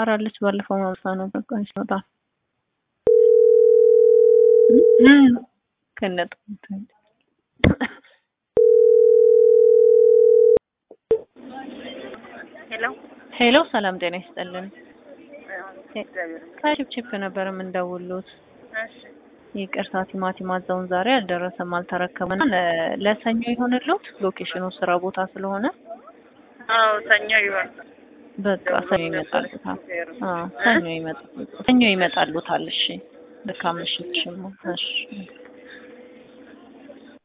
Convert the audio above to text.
አራለች ባለፈው ማምሳ ነው በቃ ሲወጣ ከነጥ ሄሎ ሄሎ፣ ሰላም ጤና ይስጥልን። ከቺፕቺፕ ነበር የምንደውሉት። እሺ ይቅርታ ቲማቲም አዘውን ዛሬ አልደረሰም፣ አልተረከበና ለ- ለሰኞ ይሆንልዎት። ሎኬሽኑ ስራ ቦታ ስለሆነ አዎ ሰኞ ይሆን በቃ ሰኞ ይመጣሉታል። አዎ ሰኞ ይመጣ ሰኞ ይመጣሉታል። እሺ ልካም ምሽት ሽሞ እሺ